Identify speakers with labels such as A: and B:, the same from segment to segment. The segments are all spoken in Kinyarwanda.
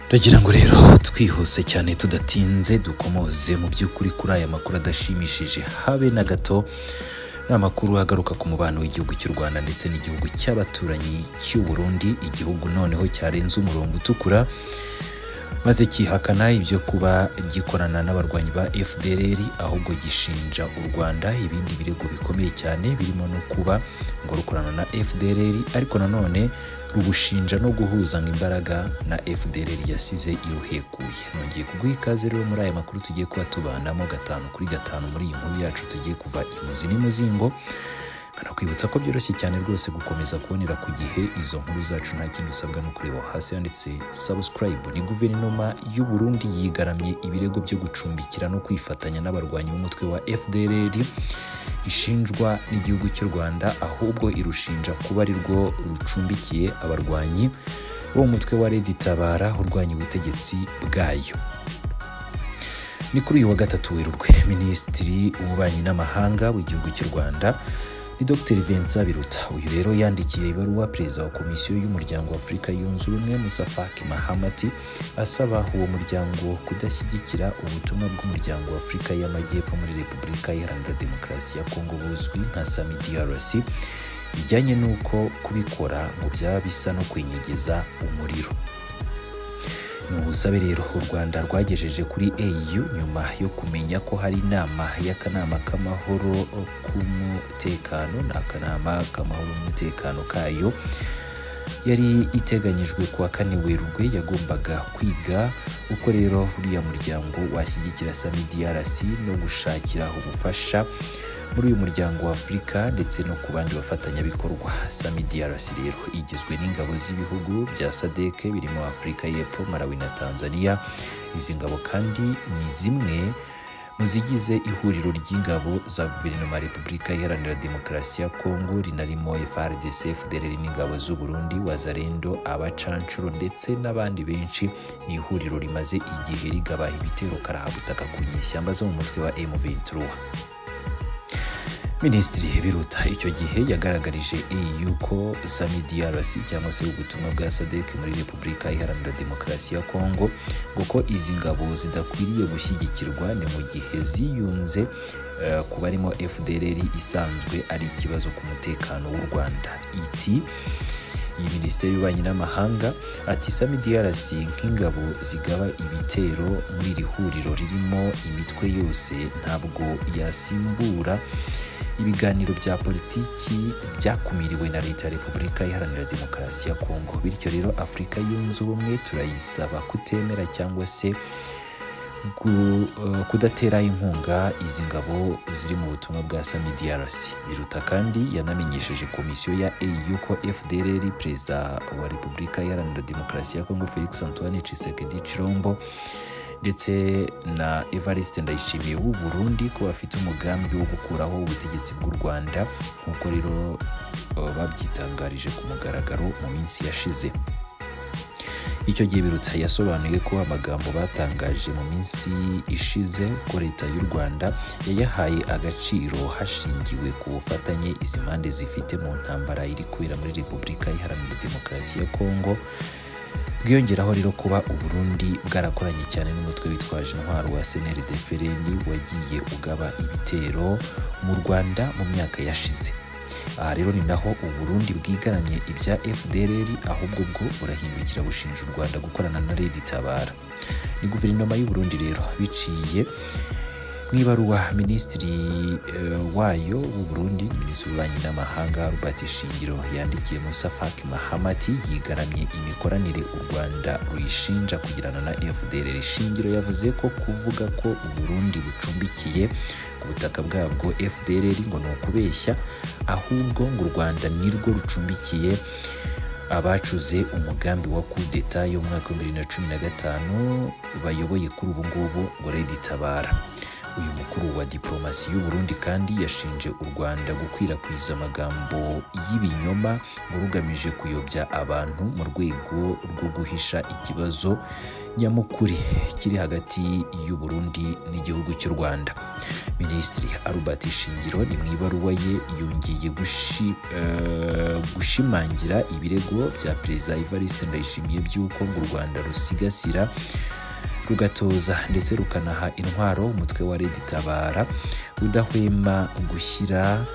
A: Ndagira ngo rero twihuse cyane tudatinze dukomoze mu by'ukuri kuri aya makuru adashimishije habe na gato ni amakuru agaruka ku mubano w'igihugu cy'u Rwanda ndetse n'igihugu cy'abaturanyi cy'u Burundi igihugu noneho cyarenze umurongo utukura maze cyihakana ibyo kuba gikorana n'abarwanyi ba FDLR ahubwo gishinja u Rwanda ibindi birego bikomeye cyane birimo no kuba ngo rukorana na FDLR ariko nanone rubushinja no guhuza imbaraga na FDLR yasize iruhekuye nongeye kuguha ikaze rero muri aya makuru tugiye kuba tubanamo gatanu kuri gatanu muri iyi nkuru yacu tugiye kuva imuzi n'imuzingo Banakwibutsa ko byoroshye cyane rwose gukomeza kubonera ku gihe izo nkuru zacu nta kindi usabwa no kureba hasi handitse subscribe ni guverinoma y'u Burundi yigaramye ibirego byo gucumbikira no kwifatanya n'abarwanyi b'umutwe wa FDLR ishinjwa n'igihugu cy'u Rwanda ahubwo irushinja kuba ari rwo rucumbikiye abarwanyi bo mu mutwe wa Red Tabara urwanya ubutegetsi bwayo ni kuri uyu wa gatatu werurwe minisitiri w'ububanyi n'amahanga w'igihugu cy'u Rwanda ni Dr Vincent Biruta uyu rero yandikiye ibaruwa perezida wa komisiyo y'umuryango w'Afurika yunze ubumwe Musa Faki Mahamat asaba uwo muryango kudashyigikira ubutumwa bw'umuryango w'Afurika y'Amajyepfo muri Repubulika Iharanira Demokarasi ya Kongo buzwi nka SAMI DRC bijyanye n'uko kubikora ngo byaba bisa no kwinyegeza umuriro ni ubusabe rero u rwanda rwagejeje kuri au nyuma yo kumenya ko hari inama y'akanama k'amahoro k'umutekano ni akanama k'amahoro n'umutekano kayo yari iteganyijwe kuwa kane werurwe yagombaga kwiga uko rero uriya muryango washyigikira sami DRC no gushakira ubufasha muri uyu muryango wa Afurika ndetse no ku bandi bafatanyabikorwa sami DRC rero igizwe n'ingabo z'ibihugu bya SADC birimo Afurika y'Epfo Malawi na Tanzania izi ngabo kandi ni zimwe mu zigize ihuriro ry'ingabo za guverinoma ya repubulika iharanira demokarasi ya kongo rinarimo FARDC FDLR n'ingabo z'u Burundi wazarendo abacanshuro ndetse n'abandi benshi ni ihuriro rimaze igihe rigabaha ibitero karahabutaka ku nyeshyamba zo mu mutwe wa M23 Minisitiri Biruta icyo gihe yagaragarije EU ko Sami DRC cyangwa se ubutumwa bwa SADC muri Repubulika Iharanira Demokarasi ya Kongo ngo ko izi ngabo zidakwiriye gushyigikirwa ni mu gihe ziyunze eh, ku barimo FDLR isanzwe ari ikibazo ku mutekano w'u Rwanda iti iyi minisiteri y'ububanyi n'amahanga ati sami DRC nk'ingabo zigaba ibitero muri iri huriro ririmo imitwe yose ntabwo yasimbura ibiganiro bya politiki byakumiriwe na leta ya repubulika iharanira demokarasi ya kongo bityo rero afurika yunze ubumwe turayisaba kutemera cyangwa se gu- eh, kudatera inkunga izi ngabo ziri mu butumwa bwa sami DRC biruta kandi yanamenyesheje komisiyo ya EU ko FDLR perezida wa Repubulika Iharanira Demokarasi ya Kongo Felix Antoine Tshisekedi Chilombo ndetse na Evariste Ndayishimiye w'u Burundi ko bafite umugambi wo gukuraho ubutegetsi bw'u Rwanda nk'uko rero eh, babyitangarije ku mugaragaro mu minsi yashize icyo gihe birutsa yasobanuye ko amagambo batangaje mu minsi ishize ko leta y'u rwanda yayahaye agaciro hashingiwe ku bufatanye izi mpande zifite mu ntambara iri kubera muri repubulika iharanira demokarasi ya kongo bwiyongeraho rero kuba uburundi bwarakoranye cyane n'umutwe witwaje intwaro wa seneri defereni wagiye ugaba ibitero mu rwanda mu myaka yashize aha rero ni naho uburundi bwigaramye ibya fdlr ahubwo bwo burahindukira bushinja u rwanda gukorana na redi tabara ni guverinoma y'uburundi rero biciye mu ibaruwa minisitiri eh, wayo w'uburundi minisitiri w'ububanyi n'amahanga robert shingiro yandikiye musa faki mahamati yigaramye imikoranire u rwanda ruyishinja kugirana na fdlr shingiro yavuze ko kuvuga ko uburundi bucumbikiye ku butaka bwabwo fdlr ngo ni ukubeshya ahubwo ngo u rwanda nirwo rucumbikiye abacuze umugambi wa kudeta yo mu mwaka wa 2015 bayoboye kuri ubu ngubu ngo Red Tabara uyu mukuru wa diporomasi y'u Burundi kandi yashinje u Rwanda gukwirakwiza amagambo y'ibinyoma ngo rugamije kuyobya abantu mu rwego rwo guhisha ikibazo nyamukuri kiri hagati y'u Burundi n'igihugu cy'u Rwanda Minisitiri Albert Shingiro ni mu ibaruwa ye yongeye gushi- eh, gushimangira ibirego bya Perezida Evariste Ndayishimiye by'uko ngo u Rwanda rusigasira rugatoza ndetse rukanaha intwaro umutwe wa Red Tabara udahwema gushyira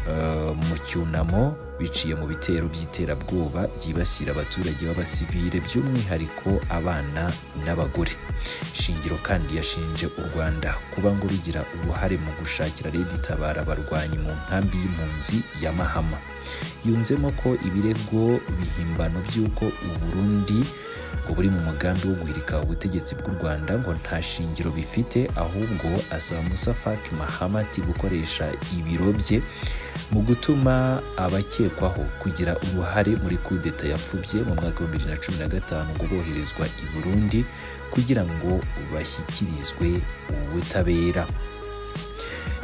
A: eh, mu cyunamo biciye mu bitero by'iterabwoba byibasira abaturage b'abasivile by'umwihariko abana n'abagore shingiro kandi yashinje u rwanda kuba ngo rugira uruhare mu gushakira Red Tabara abarwanyi mu nkambi y'impunzi ya mahama yunzemo ko ibirego bihimbano by'uko u Burundi ngo buri mu mugambi wo guhirika ubutegetsi bw'u Rwanda ngo nta shingiro bifite ahubwo asaba Musa Faki Mahamati gukoresha ibiro bye mu gutuma abakekwaho kugira uruhare muri kudeta yapfubye mu mwaka wa 2015 ngo boherezwa i Burundi kugira ngo bashyikirizwe ubutabera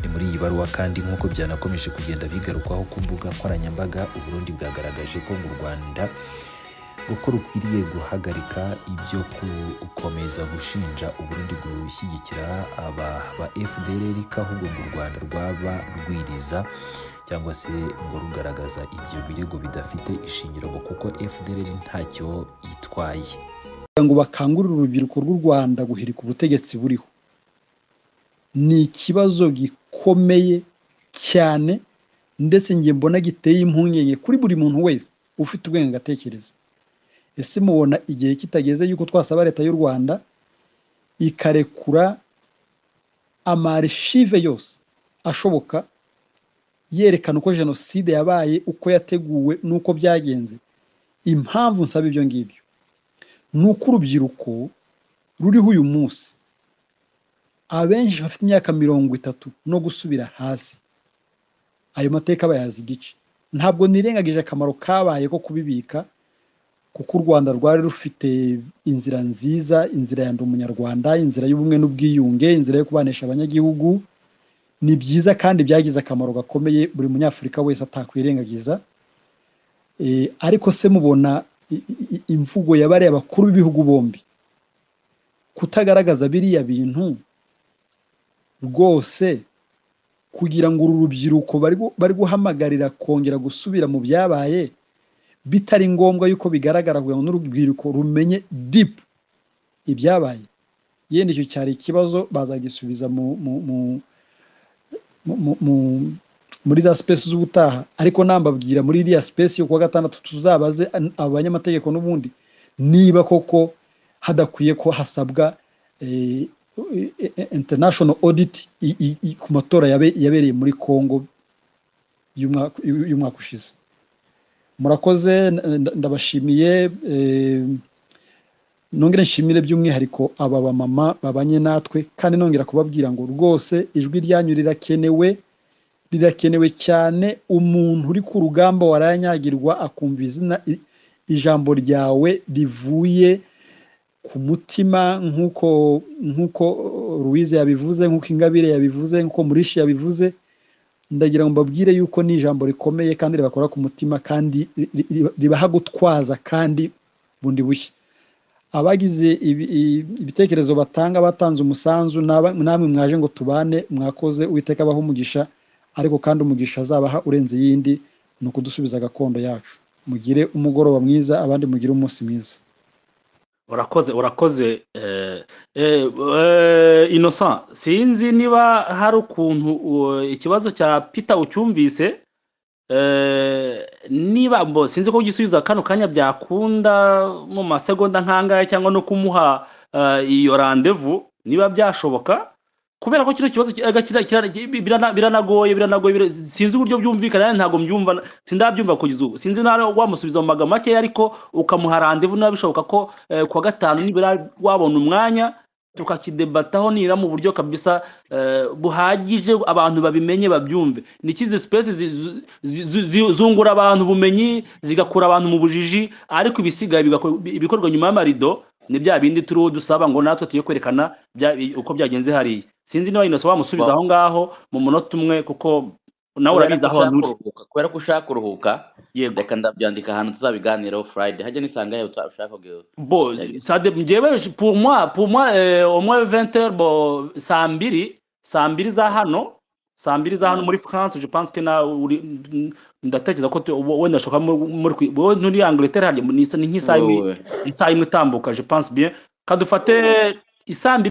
A: ni muri iyi baruwa kandi nk'uko byanakomeje kugenda bigarukwaho ku mbuga nkoranyambaga uburundi bwagaragaje ko mu rwanda ngo ko rukwiriye guhagarika ibyo gukomeza gushinja uburundi gushyigikira aba ba fdrr ko ahubwo ngo u rwanda rwaba rwiriza cyangwa se ngo rugaragaza ibyo birego bidafite ishingiro ngo kuko fdrr ntacyo itwaye
B: kugira ngo bakangurire urubyiruko rw'u Rwanda guhirika ubutegetsi buriho ni ikibazo gikomeye cyane ndetse njye mbona giteye impungenge kuri buri muntu wese ufite ubwenge agatekereza ese mubona igihe kitageze yuko twasaba leta y'u Rwanda ikarekura amarishive yose ashoboka yerekana uko jenoside yabaye uko yateguwe n'uko byagenze impamvu nsaba ibyo ngibyo ni uko urubyiruko ruriho uyu munsi abenshi bafite imyaka mirongo itatu no gusubira hasi ayo mateka bayazi igice ntabwo nirengagije akamaro kabaye ko kubibika kuko u rwanda rwari rufite inzira nziza inzira ya ndi umunyarwanda inzira y'ubumwe n'ubwiyunge inzira yo kubanisha abanyagihugu ni byiza kandi byagize akamaro gakomeye buri munyafurika wese atakwirengagiza Eh, ariko se mubona i- i- imvugo yabariye abakuru b'ibihugu bombi kutagaragaza biriya bintu rwose kugira ngo uru rubyiruko bari gu- bari guhamagarira kongera gusubira mu byabaye bitari ngombwa yuko bigaragara kugira ngo n'urubyiruko rumenye deep ibyabaye yenda icyo cyari ikibazo bazagisubiza mu, mu, mu, mu, mu, mu muri za space z'ubutaha ariko nambabwira muri iriya space yo kuwa gatandatu tuzabaze an- abanyamategeko n'ubundi niba koko hadakwiye ko hasabwa eh, eh, eh, international audit i- i- i- ku matora yabe- yabereye muri congo y'umwaka y'umwaka ushize murakoze n- n- ndabashimiye eh, nongere nshimire by'umwihariko aba bamama babanye natwe kandi nongera kubabwira ngo rwose ijwi ryanyu rirakenewe rirakenewe cyane umuntu uri ku rugamba warayanyagirwa akumva izina i- ijambo ryawe rivuye ku mutima nk'uko nk'uko ruwize yabivuze nk'uko ingabire yabivuze nk'uko murishi yabivuze ndagira ngo mbabwire yuko ni ijambo rikomeye kandi ribakora ku mutima kandi ri- ri- ri- ribaha gutwaza kandi bundi bushya abagize ibi- i- ibitekerezo batanga batanze umusanzu n'aba- namwe mwaje ngo tubane mwakoze uwiteka abaho umugisha ariko kandi umugisha azabaha urenze iyindi ni ukudusubiza gakondo yacu mugire umugoroba mwiza abandi mugire umunsi mwiza
C: urakoze urakoze eh, eh, eh, innocent sinzi niba hari ukuntu uh, ikibazo cya peter ucyumvise eh, niba mbo sinzi ko ugisubiza kano kanya byakunda mu masegonda nk'angaya cyangwa no kumuha eh, iyo randevu niba byashoboka kubera ko kino kibazo ki- erega kira- kira- ki- bi- birana- biranagoye biranagoye bira- sinzi uburyo byumvikana yani ntabwo mbyumva na- sindabyumva kugeza ubu sinzi nawe wamusubiza mu magambo makeya ariko ukamuha randevu niba bishoboka ko eh, kuwa gatanu nibura wabona umwanya tukakidebataho nira mu buryo kabisa eh, buhagije abantu babimenye babyumve ni ikizi sipesi zungura abantu ubumenyi zigakura abantu mu bujiji ariko ibisigaye bigako- bi- ibikorwa nyuma y'amarido ni bya bindi turiho dusaba ngo natwe tujye kwerekana bya- uko byagenze hariya sinzi niba inosa wamusubiza aho ngaho mu munota umwe kuko nawe urabizi aho
D: ushaka
C: anyura
D: kuruhuka kubera ko ushaka kuruhuka
C: yego
D: reka ndabyandika ahantu tuzabiganiraho friday hajya nisanga yawe ushaka kubwira
C: bo
D: Yego.
C: sade njyewe pour moi pour moi eh, au moins 20 heures bo saa mbiri saa mbiri za hano saa mbiri za hano
D: Mm.
C: muri france je pense que na uri n- ndatekereza ko tu- wo- wenda shoka muri kwi- wowe nturi angleterre hariya ni ni nk'isaha imwe
D: Wowe.
C: isaha imwe itambuka je pense bien kadufate isaa mbiri